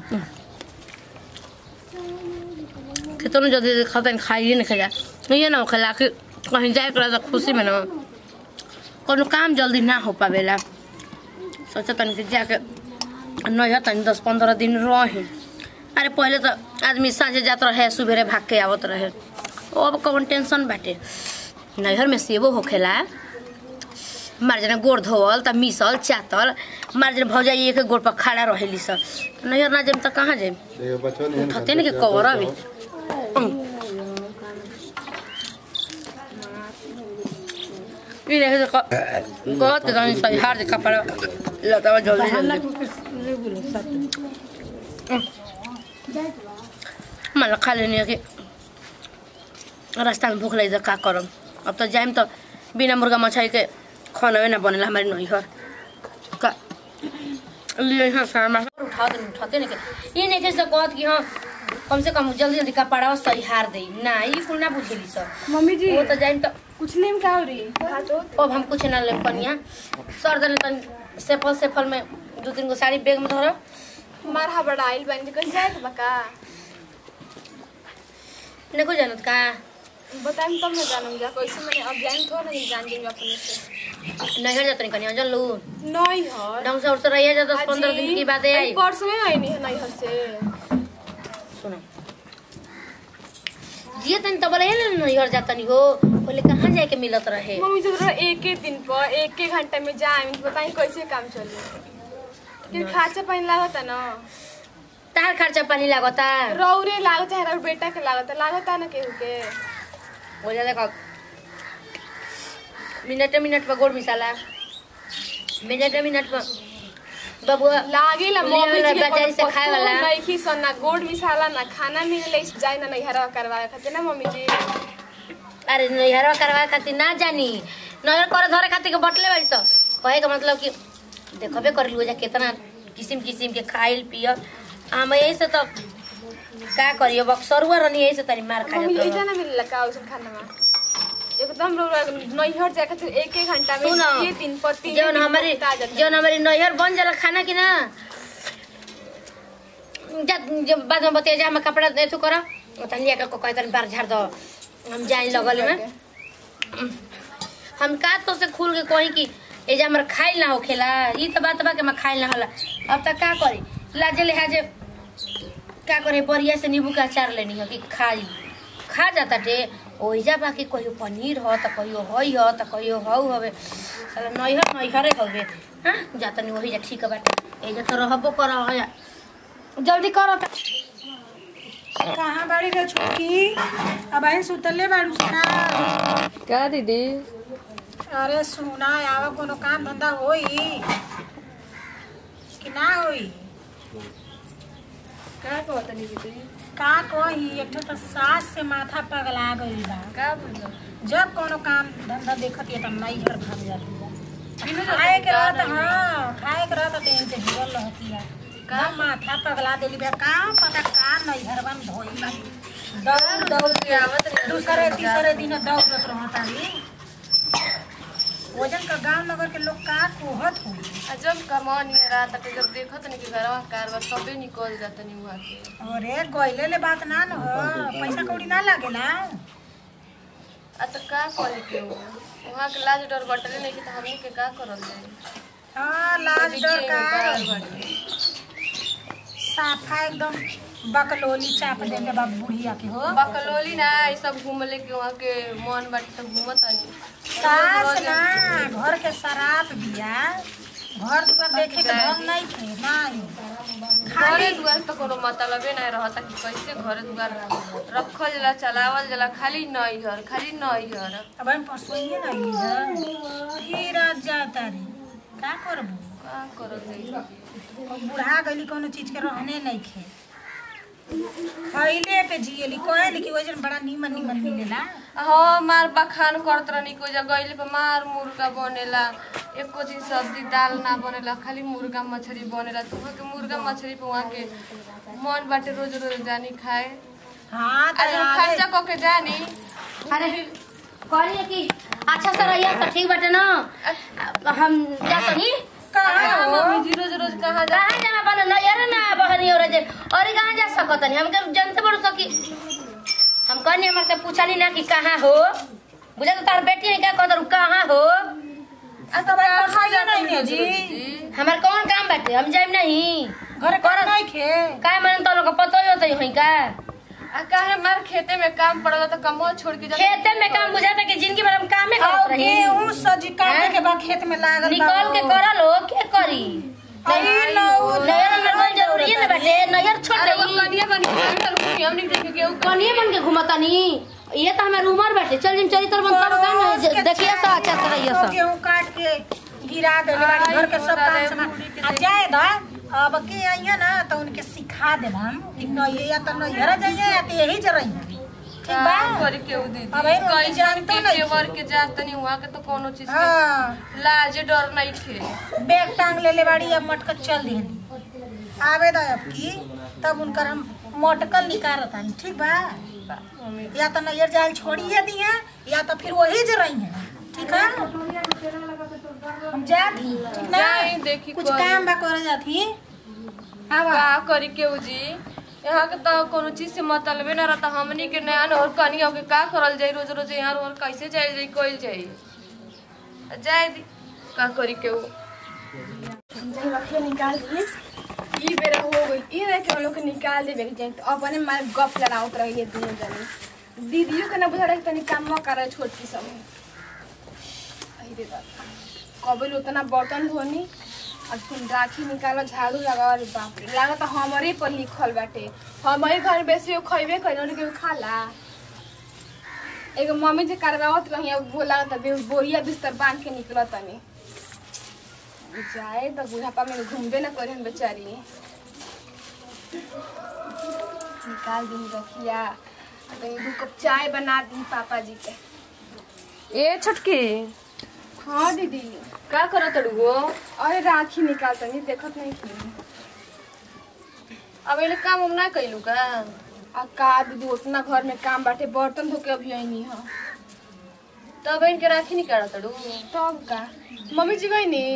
कितनो जल्दी से खाता खाइए नहीं खा ये ना खेला कि कहीं जाए के तो खुशी में ना कोनो काम जल्दी ना हो पावेला सोचा तनी कि जाके नहीं तनी दस पंद्रह दिन रही अरे पहले तो आदमी साँझे जात रहे सुबेरे भाग के आवत रहे अब कौन टेंशन बाटे नैहर में सेबो होखेला मार जना गोड़ धोवल त मिसल चातल मार जना भौजाई एक गोड़ पर खड़ा रहेली सब नैहर ना जाम त कहाँ जाम देखो बचवा नहीं उठते नहीं कि कवर अभी ई देखे तो कहत के जानी सही हार दे कपड़ा लतावा जल्दी जल्दी मला खा लेनी है कि रास्ता में भूख लगी तो का करम अब तो जाइम तो बिना मुर्गा मछली के खाना ना बनेला हमारे नैहर का लिए यहाँ सामा उठा दे उठाते नहीं के ये नहीं कैसे कहत कि हाँ कम से कम जल्दी जल्दी कपड़ा सही हार दे ना ये कुल ना बुझेली सब मम्मी जी वो तो जाइम तो कुछ नहीं में का हो रही है अब हम कुछ ना ले पनिया सर दले तन सेफल सेफल में दो तीन गो साड़ी बैग में धरो मार बड़ा आइल बन जी कहीं जाए के बका देखो जानत का बताएं तब ना जानम जा कैसे मैंने अब जान थोड़ा नहीं जान देंगे अपने से नैहर जात नहीं कनिया जन लू नहीं हर ढंग से उठ रहिए जा दस पंद्रह दिन की बात है आई परसों में आई नहीं है नहीं हर से सुनो जिए तनी तब रहे ना नैहर जात नहीं हो पहले कहाँ जाए के मिलत रहे मम्मी जब रहा एक एक दिन पर एक एक घंटे में जाए बताएं कैसे काम चले फिर खर्चा पानी लागता ना तार खर्चा पानी लागता रौरे लागत है रौर बेटा के लागत लागता ना केहू के हो जा देखो मिनट मिनट पर गोड़ मिसाला मिनट मिनट पर बबुआ लागेला ले मम्मी वाला जी के बाजारी से कोनो खाए वाला। पतो नहीं खी सन ना गोड़ मिसाला ना खाना मिले जाए ना नहीं हरवा करवाए खातिर ना मम्मी जी अरे नैहरवा करवाए खातिर ना जानी नैहर करे धरे खातिर के बटले बाड़ी सब कहे का मतलब कि देखबे कर लियो जा कितना किसिम किसिम के खाइल पियल हम यही से तो का करियो बक्सरुआ रनी यही से तनी मार खा मम्मी जात ऐसा ना मिलेला का उसन खाना में एकदम रौरा नैहर जाए खातिर एक एक घंटा में सुनो ये दिन पर तीन जौन दिन पर हमारी उठा जाता है। जौन हमारी नैहर बन जाला खाना की ना जा जब बाद में बतिया जा हम कपड़ा दे तू करा तनी लिया के कोई तनी बार झाड़ दो हम जाए लगल में हम का तो से खुल के कही कि ए जे हमर खाइल ना होखेला ई त बात बा के हम खाइल ना होला अब तक का करी लाजे लिहाजे का करे बढ़िया से नींबू का अचार लेनी हो कि खाई खा जाता टे ओइजा बाकी कहियो पनीर हो त कहियो हई हो त कहियो हौ हवे साला नैहर नैहरे हवे हाँ जाता नहीं वही जा ठीक बाटे एजा तो रहबो कर जल्दी करो त कहाँ बाड़ी रे छोटकी अब आई सुतले बाड़ू सुना का दीदी अरे सुना आवा कोनो काम धंधा होई कि ना होई का कहत दीदी का कही एक ठो तो सास से माथा पगला गई बा का बोल जब कोनो काम धंधा देखत है तो नहीं घर भाग जाती है खाए के रहत हाँ खाए के रहत तो इनसे जुड़ल रहती है का माथा पगला देली बा का पता का नहीं घरवा में धोई बा दौड़ दौड़ के आवत रही दूसरे तीसरे दिन दौड़त रहता है वजन का गांव नगर के लोग का कोहत हो जब कमान ये रात तक जब देखत नहीं कि घरवा कारवा तबे निकल जात नहीं वहां के अरे गइले ले बात ना न हो पैसा कौड़ी ना लागेला आ तो का करे के हो वहां के लाज डर बटले नहीं कि तो हमनी के का करल जाए हाँ लाज डर का बार बाटे। साफा एकदम बकलोली चाप देंगे बाबू बुढ़िया के हो बकलोली ना ये सब घूमले के वहां के मन बाटे तो घूमत नहीं सास ना घर के शराब बिया घर दुआर देखे के ढंग नहीं थे नहीं घरे दुआर तो कोनो मतलबे नहीं रहता कि कैसे घरे दुआर रखल जाला चलावल जाला खाली नैहर खाली नैहर अब हम परसोइए ना ली ही रात जाता रे का करबू का करत है अब बुढ़ा गईली कोनो चीज के रहने नहीं खे खैले पे जियली कहली कि वजन बड़ा नीमन नीमन मिलेला हाँ मार बखान करत रहनी को जगह पे मार मुर्गा बनेला एको दिन सब्जी दाल ना बनेला खाली मुर्गा मछली बनेला तो वहाँ के मुर्गा मछली पे वहाँ के मन बाटे रोज रोज जानी खाए हाँ आज तो हम खर्चा कऽ के जानी अरे कहलिए कि अच्छा से रहिए तो ठीक बाटे ना हम जा तनी कहाँ मम्मी जी रोज रोज कहाँ जा कहाँ जाना बना नैहर ना बहनी और जे और कहाँ जा सकत नहीं हमके जानते बड़ सकी हम कहनी हमर से पूछनी ना कि कहाँ हो बुझा तो तार बेटी है क्या कहत कहाँ हो आ तब आई पढ़ाई नहीं है जी हमार कौन काम बाटे हम जाइम नहीं घर कर नहीं खे काय मन तो लोग पतो ही होते होई का आ काहे हमार खेते में काम पड़ल तो कमो छोड़ के जा खेते में काम बुझाता कि जिंदगी भर हम कामे करत और रही गेहूं सजी काटे हैं? के बाद खेत में लागल निकल के करल हो के करी आई नौ नहर में कौन जरूरी है ना बाटे नहर छोड़ अरे वो दई कनिया बनी है हम नहीं देखे के कनिए मन के घुमतानी ये तो हमार उमर बाटे चल जिम चली तर बन तब काम देखिए सा अच्छा से रहिए तो सब गेहूं काट के गिरा दे आई घर के सब बता काम रहे समा बूढ़ी के आ जाए दा अब के आइए ना तो उनके सिखा दे हम कि न ये या तो न यरा जाइए या तो यही जरई ठीक बा करे के उ दीदी अब है रोटी कैसन जानतो के नहीं। केवर के जात नहीं हुआ के तो कोनो चीज के हाँ लाजे डर नहीं खे बैग टांग ले ले बाड़ी अब मटक चल देनी आवे दा अब की तब उनकर हम मटकल निकालत हन ठीक बा या तो नैयर जाल छोड़िए दिए या तो फिर वही जरई है ठीक है हम जाती ठीक ना जाई देखी कुछ करी। काम बा करे जाती आवा का करी के उ जी यहाँ के तो कोनो चीज से मतलबे ना रहता हमनी के नया और कनिया के का करल जाई रोज रोज यहाँ और कैसे जाई जाई कोइल जाई जाए दी का करी के उ जब रखिए निकाल दिए ई बेरा हो गई ई रह के हम लोग के निकाल देबे के जाए तो अपने मार गप लड़ावत रहिए दोनों जने दीदियों के ना बुझा रहे तनी काम करे छोटकी सब आई रे बाप कबल उतना बर्तन धोनी और फिर राखी निकालो झाड़ू लगाओ रे बाप रे लागत हमारे पर लिखल बाटे हमारे घर में बेसी वो खइबे कइल और केहू खाला एगो मम्मी जे करवावत रही अब वो लागत बे बोरिया बिस्तर बांध के निकलत तनी जाए तो बुढ़ापा में घूमबे ना करे बेचारी निकाल दी रखिया तो दू कप चाय बना दी पापा जी के ए छोटकी हाँ दीदी का करत अड़ुओ अरे राखी निकाल तनी देखत नहीं थी अब एले काम उम ना कइलू का आ का दीदी उतना घर में काम बाटे बर्तन धो के अभी आई है तब इनके राखी निकालत अड़ू तब का मम्मी जी गई नी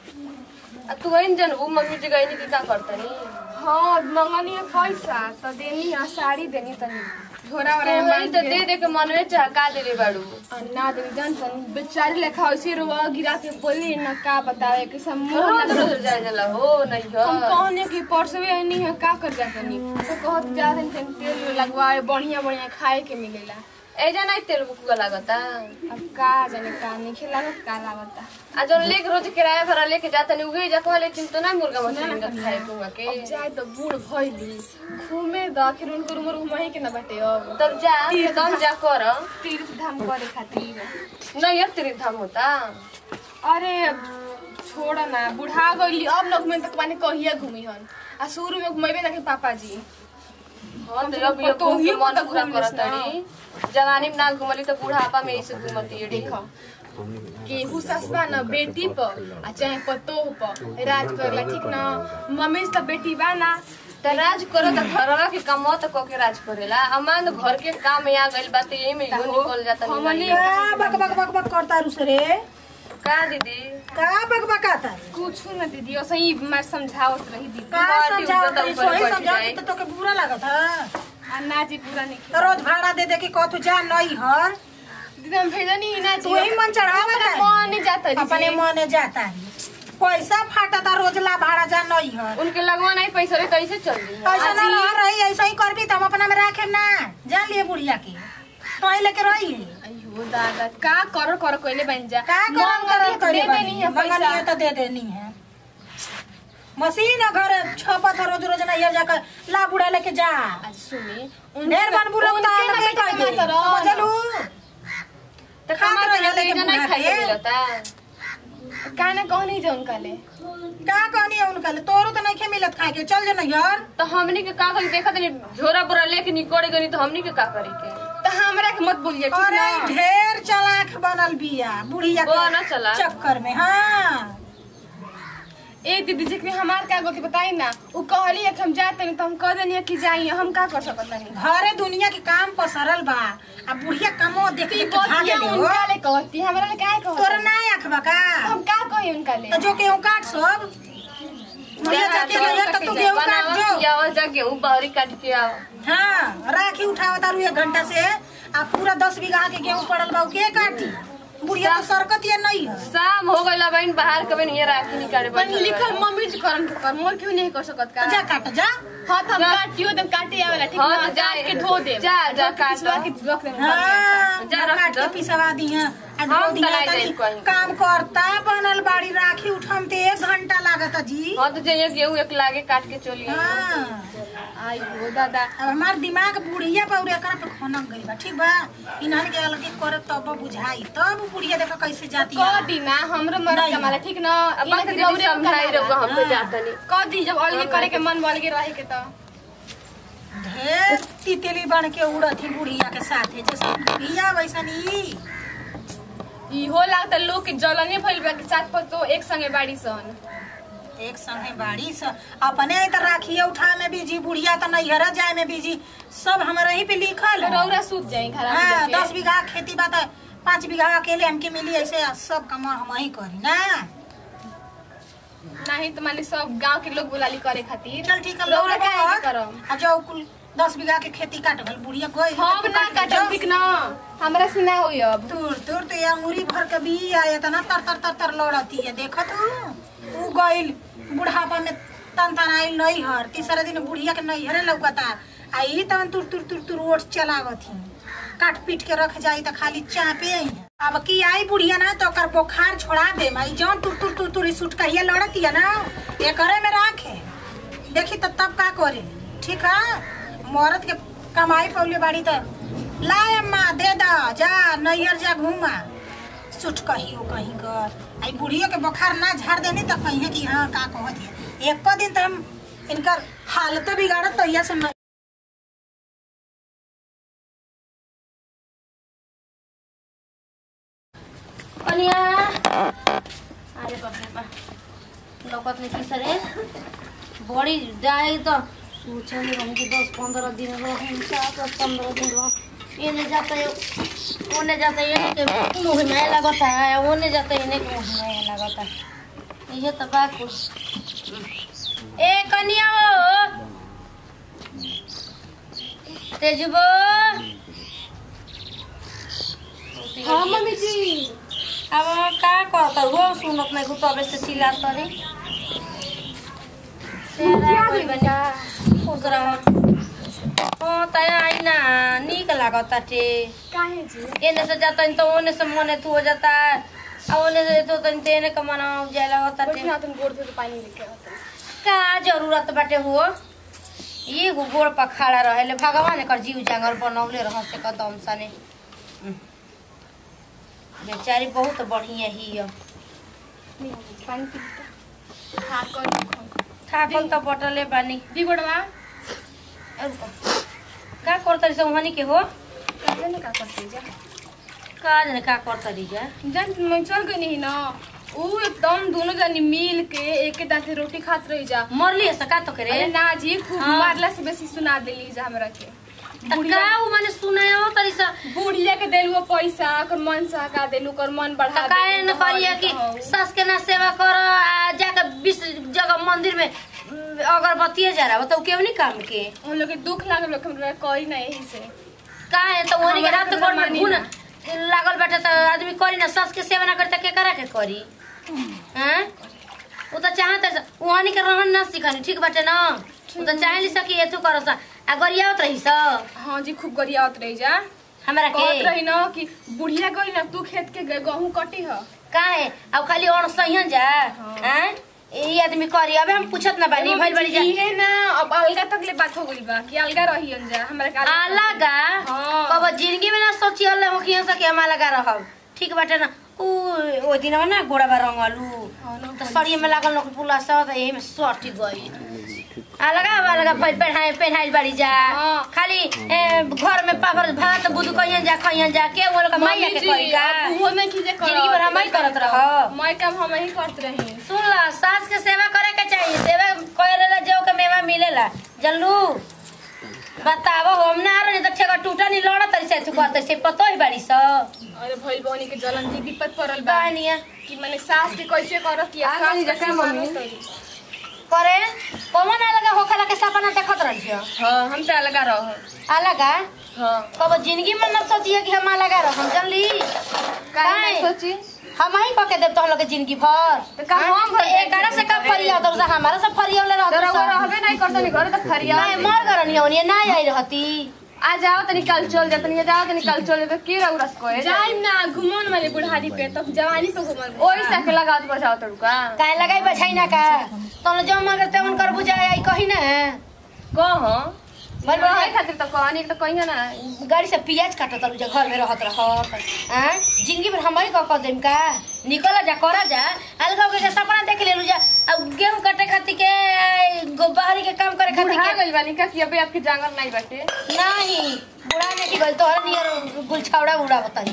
आ तू इन जनबू मम्मी जी गई की का करतनी हाँ मंगनी है पैसा तो देनी है साड़ी देनी तनी झोरा तो वोरा में वही बांध तो के। दे दे के मनवे चहका देले बाड़ू आ, ना देनी जान तनी बेचारी लेखा वैसे रुआ गिरा के बोली ना का बतावे कि सब मुंह रोज ना रोज जाए जाला हो नहीं हम हो कहने की परसवे नहीं है का कर जाता नहीं तो कहत जा रहे हैं तेल लगवाए बढ़िया बढ़िया खाए के मिलेला एजा नहीं तेल बुकुआ लागता अब का जाने का नहीं खिलावत का लागता आ जौन लेके रोज किराया भरा लेके जाता नहीं उगे जा कहले चिंता तो ना मुर्गा मछली मिलत खाए कुआ के अब जाए तो बूढ़ भइली घूमे द आखिर उनको उम्र घुमाई के ना बाटे अब तब जा एकदम जा कर तीर्थ धाम करे खातिर नहीं यार तेरे धाम होता अरे अब छोड़ ना बुढ़ा गईली अब न घूमे तक माने कहिया घूमी हन आ शुरू में घुमेबे ना के पापा जी हाँ तो अब ये तो घूम के ही मन तो पूरा घूम लेस करत ना। रही जवानी में ना घुमली तो बुढ़ापा में ऐसे घुमती है देखो केहू ससबा न बेटी पर आ चाहे पतोह पर राज करला ठीक न मम्मी से तो बेटी बा ना त राज करो त घरवा के कमो त को के राज करेला अमान घर के काम में आ गइल बात ये में यो निकल जाता हमनी निकल का बक बक बक बक करता रुस रे का दीदी का बक बकाता कुछ न दीदी ऐसे ही मैं समझावत रही दीदी का बाटी समझाओ ऊपर तरी ऊपर सोही बैठ समझाओ जाए। तो तोके बुरा लागत है आ ना जी पूरा नहीं तो रोज भाड़ा दे दे के कहतु जा नहीं हर दीदी हम भेजा नहीं ना जी तू ही मन चढ़ावा अपने का मन नहीं जाता जी अपने मने जाता है पैसा फाटता रोज ला भाड़ा जा नहीं हर उनके लगवा नहीं पैसा रे कैसे चल रही ऐसा ना रह रही ऐसा ही करबी तो हम अपना में रखे ना जान लिए बुढ़िया के तो ही लेके रही अयो दादा का करो करो कोइले बन जा का करम करम दे करे देनी है मंगनी पैसा है तो दे देनी है मशीन है घर छपत है रोज रोज ना ये जाकर ला बुढ़ा लेके जा आज सुनी ढेर बन बुढ़ा उनके बता ना लगे बेटा कह दे कमा तो रहो समझलू तो खा कमा तो तो लेके लेके नहीं बुढ़ा खाई के। मिलता का ना कहो नहीं जा उनका ले का कहनी है उनका ले तोरो तो नहीं खे मिलत खाए के चल जो ना यार तो हमनी के का करी देखत नहीं झोरा बोरा लेके निकल गनी तो हमनी के का करी के तो हमरा के मत बोलिए ठीक अरे ना ढेर चलाक बनल बिया बुढ़िया वो ना चला। के चक्कर में हाँ ए दीदी जी के हमार का गलती बताई ना उ कहली है कि हम जाते नहीं तो हम कह देनी कि जाई हम का कर सकत नहीं घरे दुनिया के काम पसरल बा आ बुढ़िया कमो देख ती देख के भागे बतिया ले हो उनका ले कहती हमरा ले काहे कहत तोरा ना आखबा का हम का कही उनका ले तो जो केहू काट सब भैया जाके भैया तो तू गेहूं काट जो बनावल जा गेहूं बहरी काट के आओ हाँ राखी उठाओ तारू एक घंटा से आ पूरा दस बीघा के गेहूं पड़ल बा उ के काटी बुढ़िया तो सरकत या नहीं है शाम हो गइला बहन बाहर के बहन ये राखी निकाले पर बैठल लिखल बा। मम्मी जी करन के कर मोर क्यों नहीं कर सकत का जा काट जा हाँ तो हम काटियो दम काटे आवेला ठीक हाँ, ना तो जा, काट के धो दे जा, जा, काट पिसवा दो। के रख दे हाँ जा रख काट दो। के पिसवा दी हैं आ हम धो दिया तलाई तनी जाई कहीं। काम करता बनल बाड़ी राखी उठाम ते एक घंटा लागत जी हाँ तो जाइए गेहूं एक लागे काट के चली आई हाँ आई हो दादा अब हमार दिमाग बुढ़िया पौरे एकरा पे खनक गइल बा ठीक बा इन्हन के अलग करे तब बुझाई तब बुढ़िया देखा कैसे जाती क है दी ना हमरो मन नहीं। कमाला ठीक ना अब बाकी दीदी समझाई रहो हम पे जाता नहीं क दी जब अलगे करे के मन अलगे रहे के तो ढेर तितली बन के उड़त ही बुढ़िया के साथे जैसे बुढ़िया वैसा नहीं इहो लागत लोग के जलने भइल बा के साथ पर तो एक संगे बाड़ी सन एक संगे बाड़ी स अपने त राखिए उठा में बीजी बुढ़िया त नैहरा जाए में बीजी सब हमारे ही पे लिखल है। रौरा सूत जाई घर हाँ में दस बीघा खेती बा त पाँच बीघा अकेले हमके मिली ऐसे सब काम हम ही करी ना नहीं तो माने सब गांव के लोग बुलाली करे खातिर चल ठीक है रौरा लौड़ा काहे बहुत। करम आ जाओ कुल दस बीघा के खेती काट गल बुढ़िया गई हम ना काटब ठीक ना हमरा से ना होई अब दूर दूर तो ये अंगूरी भर के भी आया था ना तर तर तर तर लौड़ती है देखा तू ऊ गइल बुढ़ापा में तन तन आइल नहीं हर तीसरे दिन बुढ़िया के नहीं हरे लौकता आई तन तुर तुर तुर तुर ओट चलावत ही काट पीट के रख जाई त खाली चापे आई अब की आई बुढ़िया ना तो ओकर बुखार छोड़ा दे माई जौन तुर तुर तुर तुर सुट कहिए लड़ती है ना ये करे में राखे देखी तो तब का करे ठीक है मरद के कमाई पौले बाड़ी तो लाए अम्मा दे दा जा नैहर जा घूमा सुट कही हो कहीं कर आई बुढ़ियो के बुखार ना झाड़ देनी तो कहीं कि हाँ का कहत है एक दिन तो हम इनकर हालत बिगाड़त तो यह से कनिया अरे बाप रे बाप लौकत नहीं की सरे बड़ी जाए तो सोचे में रहूँ कि दस पंद्रह दिन रहूँ चार दस पंद्रह दिन रहूँ ये नहीं जाता है वो नहीं जाता है ये के मुँह में लगता है वो नहीं जाता है इन्हें के मुँह में लगता है ये तो बात कुछ ए कनिया हो तेजुबो हाँ मम्मी जी अब का करता हो सुनत नहीं को तबे से चिल्लात तरी खुश रह हाँ तय आई ना निक लागता टे काहे जी एने से जाता तो ओने से मने तू हो जाता आ ओने से तो तन तेने का मना जाए लागता बैठी टे ना तुम गोड़ धो के पानी लेके आता का जरूरत बाटे हो ये गो गोड़ पर खड़ा रहेले भगवान एकर जीव जांगर बनौले रह से कदम सने बेचारी बहुत बढ़िया ही है नहीं पानी पी लो। हाँ कर थाकल त बटले बानी दी गोड़वा का करतरी से वहानी के हो काहे ने का करते जा का जाने का करतरी जा जान मैं चल गई नहीं ना ऊ एकदम दोनों जनी मिल के एक दांते रोटी खात रही जा मरली है का तो करे अरे ना जी खूब हाँ। मारला से बेसी सुना देली जा हमरा के त का उ माने सुनायो तरी सा बुढ़िया के देलुआ पैसा कर मन सा का देलु कर मन त बढ़ा काहे न करिया कि सस के ना सेवा कर आ जाके बीस जगह मंदिर में उम, अगरबत्ती जरा बताऊ केव नहीं काम के उन लोग के दुख लागल लोग हमरा करी ना यही से काहे त ओनी के हमरा रात के गोड़ में मानी घुन ना। लागल बाटे त आदमी करी ना सस के सेवा ना करी त के करा के करी हैं उ त चाहत है ओहनी के रहन ना सिखनी ठीक बाटे ना उ त चाहेली सकी एथु करस आ गरियावत रही स हाँ जी खूब गरियावत रही जा हमरा कहत के रही ना कि बुढ़िया गई ना तू खेत के ग- गहूं कटी ह काहे अब खाली और सहियन जा हैं ई आदमी करी अबे हम पूछत ना बानी भइल बड़ी जा इहे ना अब अलगा तक ले बात हो गइल बा कि अलगा रही जा हमरा के अलगा- अलगा हाँ। कब जिंदगी में ना सोची अल्ले हो कि सके हम अलगा रहब ठीक बाटे ना उ ओ दिनवा ना गोड़ाबा रंगलू हाँ ना, त सरिये में लागल न पुला स त एही में सटी गई अलगा अलगा पहन पहनाई पहनाइल बाड़ी जा हाँ। खाली ए, घर में पापड़ भात बुदू कहियन जा खइयन जा के वो लोग मैया के मम्मी जी, करी का अब उहो में की जे करत। जिंदगी भर हम ही करत रह मैं काम हम ही करत रही सुन ला सास के सेवा करे के चाहिए सेवा करेला जो के मेवा मिलेला जल्लू बतावो हम ना रहे तो ठेका टूटा नहीं लड़त ऐसे तू करते से पतो ही बाड़ी स अरे भइल बहनी के जलन जी विपत पड़ल बा कहानिया कि मैंने सास के कैसे करत कि आ गई सास जका कैसे मम्मी। करत। करे कौन ना लगा होखला के सपना देखत जा हाँ हम तो अलगा रहो अलग आ हाँ कब जिंदगी में न सोचिए कि हम अलग आ हम जानली काहे काहे? नहीं सोची हम ही कह के देव तो हम लोग के जिंदगी भर तो का हम हाँ? तो एक से कब फरिया तो हमारा सब फरिया वाला तो रउआ रहता रहबे नहीं करता नहीं घर तो खरिया नहीं मर गरनी होनी ना आई रहती आ जाओ तनी कल चल जा तनी जाओ तनी कल चल जा तो की रउ रस कोए जाइम ना घुमन वाले बुढ़ारी पे तो जवानी पे घुमन ओई से के लगात बजाओ तड़का काहे लगाई बछाई ना का तो जो मगर ते उनकर बुझाए आई कही ना कहो बोल बोल बोल खातिर तो कहनी तो कहियो ना गाड़ी से पियाज काटत रहू जा घर में रहत रहत हैं जिंदगी भर हमारी कह देम का निकल जा करा जा अलगा के जा सपना देख लेलू जा अब गेहूं काटे खातिर के गो बाहरी के काम करे खातिर बुढ़ा के गइल बानी का कि अबे आपके जांगर नहीं बाटे नहीं बुढ़ा ने की गल तोहर नियर गुलछावड़ा उड़ा बताई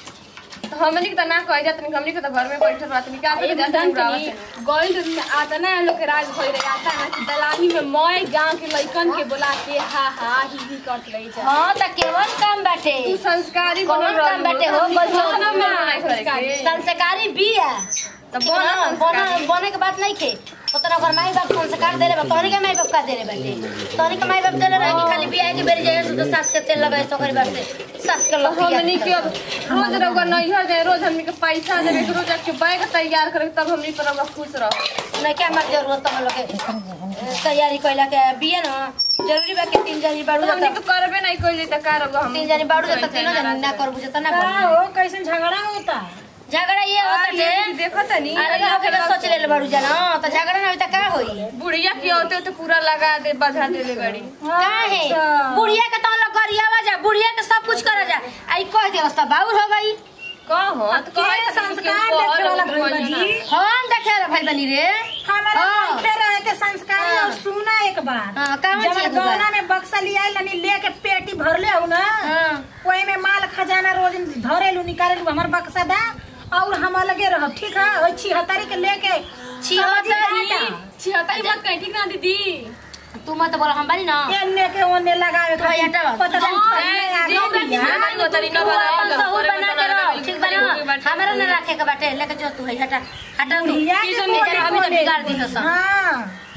तो हमनी के तो ना कह जा तनी हमनी के तो घर में बैठल रहत नहीं का अरे पे जाते मदन बुढ़ावा तनी से गोइल में आता ना हम लोग के राज भई रहे आता ना कि दलानी में मय गांव के लइकन के बोला के हा हा ही ही करत रही जा हां त केवन काम बाटे तू संस्कारी कौन बनल काम बाटे हो रहलू। बचपन कौन में काम नहीं करे के? संस्कारी बिया तो ठीक बना ना? संस्कारी। बना बने के बात नहीं खे उतना घर माई बाप संस्कार देले बा तोहनी के माई बाप का देले बाटे तोहनी के माई बाप देले रहे कि खाली बियाह के बेरी जाए तो सास के तेल लगाए सोकरी बात से सास के तो लखिया हमनी के अब रोज रउआ नैहर जाए रोज हमनी के पैसा देवे के रोज के बैग तैयार करे तब हमनी पर रउआ खुश रहो नहीं क्या हमार जरूरत हम लोग के तैयारी कइला के बिया ना जरूरी बा कि तीन जनी बाड़ू तो हमनी जाता के करबे नहीं कइले त का रउआ हम तीन जनी बाड़ू जाता तीनों जनी ना करबू जाता ना का करबू हो कैसे झगड़ा होता झगड़ा ये होता जे देखो तनी अरे लोग के तो सोच ले बाड़ू जाना तो झगड़ा ना होई त का होई बुढ़िया की होते तो पूरा लगा दे बजा देले बड़ी काहे बुढ़िया के तो लोग गरियावा जा बुढ़िया के सब कुछ करा जा आई कह दे रास्ता बाउर हो गई कहो तो के कहे संस्कार देखे वाला भइल बानी हम देखे रे भाई बनी रे हमारा हाँ। देखे रहे के संस्कार और सुना एक बार हाँ, कहाँ जब चीज बा? गौना में बक्सा लिया लनी लेके पेटी भरले हो ना हां ओही में माल खजाना रोज धरेलू निकालेलू हमर बक्सा दा और हम अलगे रहब ठीक है ओई छिहत्तरी के लेके छिहत्तरी? छिहत्तरी मत कहीं ठीक ना दीदी तू मत बोल हम बानी ना एने के ओने लगावे तो ये हटाओ। पता नहीं हाँ, कहीं आगे दीदी, बिया। दीदी, तरी ना तू अपन बनाएगा, सहूर करे बना बना के रहो के ठीक बिल्कुल बना बिल्कुल बाटे। हमारा ना रखे के बाटे लेके जो तू है हटा हटा तू बुढ़िया ई के सब मेजर हमें तो कोने बिगाड़ दी हसन हाँ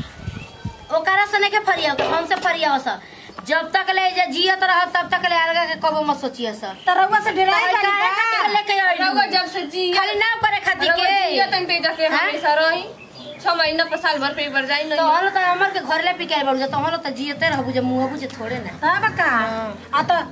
ओकरा से नहीं के फरिया तो हमसे फरिया हस जब तक ले जे जियत रह तब तक ले अलगा के कबो मत सोचिए सर तो रउआ से डराई काहे बानी खातिर का? लेके आइलू? रउआ जब से जी खाली नाव करे खातिर रउआ जिया के तन ते जाके हाँ? हमेशा रही छह महीना पर साल भर पे एक बार जाई तो नहीं हलो तो हमर के घर ले पिके बड़ तो हलो तो जियते रहबू जे मुंह बुझे थोड़े ना तब का आ तो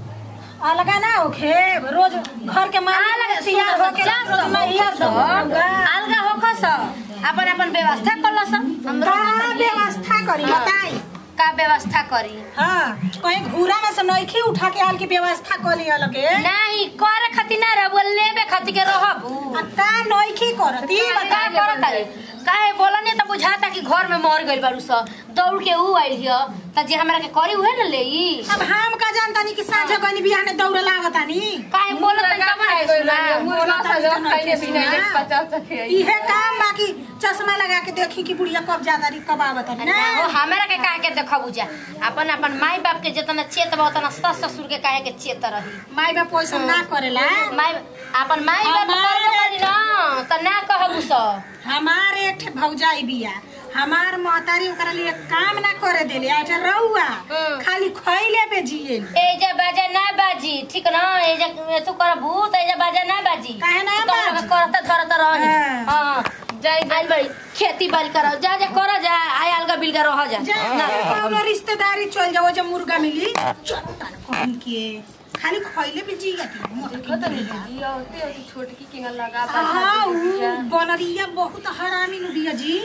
अलगा ना होखे रोज घर के माल अलग तैयार होके जा रोज नैया सब अलगा होखो स अपन अपन व्यवस्था कर लो सब का व्यवस्था करी बताई का व्यवस्था करी हाँ कहीं घूरा में से नइखी उठा के आल की व्यवस्था कर लिया लगे नहीं करे खातिर ना रहबू लेबे खातिर के रहबू आ का नइखी करती का करत तारे काहे बोला नहीं तो बुझाता कि घर में मर गइल बारू स दौड़ के ऊ आइल हिय त जे हमरा के करी उहे न लेई अब हम का जानतानी कि साँझ गनी बिहाने दौड़ लागतानी काहे बोलत तनी तब ना सुना मुर्गा सा जो खाइने पीने ले हाँ। पचास टके इहे काम बाकी चश्मा लगा के देखी कि बुढ़िया कब ज्यादा री कब आवतानी ना हो ना हमरा के काहे के देखबू जा अपन अपन माई बाप के जितना चेत बा उतना सस ससुर के काहे के चेत रही माई बाप पैसा ना करेला माई अपन माई बाप हमारे- करबे करी ना त ना कहबू स हमारे एक ठे भौजाई बिया हमार महतारी ओकरा लिए काम ना करे देले अच्छा रहुआ हम्म। खाली खइले पे जिए एजा बाजा ना बाजी ठीक ना एजा तू करबू त एजा बाजा ना बाजी काहे ना तू तो हमरा बाजी? के करत धरत रही हाँ। हां जाई आइल बड़ी खेती बाड़ी कर जा जा कर जा आय अलगा बिलगा रह जा जा ना कौनो रिश्तेदारी चल जाओ जब मुर्गा मिली चट्टान कहीं के खाली खइले पे जिया के मोटकी बिया। जिया होती होती छोटकी किंग लगा हाँ उ बनरिया बहुत हरामी नु बिया जी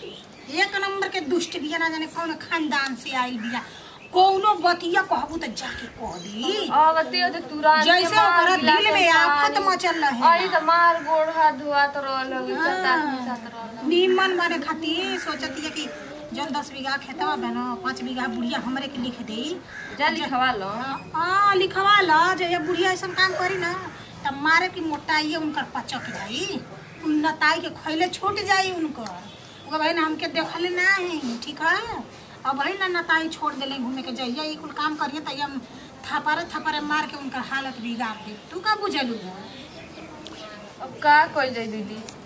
एक नंबर के दुष्ट बिया ना जाने कौन खानदान से आई बिया कौनो बतिया कहबू त जाके कह दी आवते होते तुरंत जैसे ओकरा दिल में आफत मचल रहे आई त मार गोड़ हाथ धुआत रहल चटा साथ रहल नीमन माने खातिर सोचती है कि जौन दस बीघा खेतवा बा न पाँच बीघा बुढ़िया हमरे के लिख दे जा लिखवा लो हाँ लिखवा ल जे ये बुढ़िया ऐसा काम करी ना तब मारे की मोटाई उनकर पचक जाई उन नताई के खैले छूट जाई उनकर वो भाई ना हमके देखले ना है ठीक है अब भाई ना नताई छोड़ देले घूमे के जाइए ये कुल काम करिए तैया हम थपरे थपरे मार के उनकर हालत बिगाड़ दे तू का बुझलू अब का कइल जाई दीदी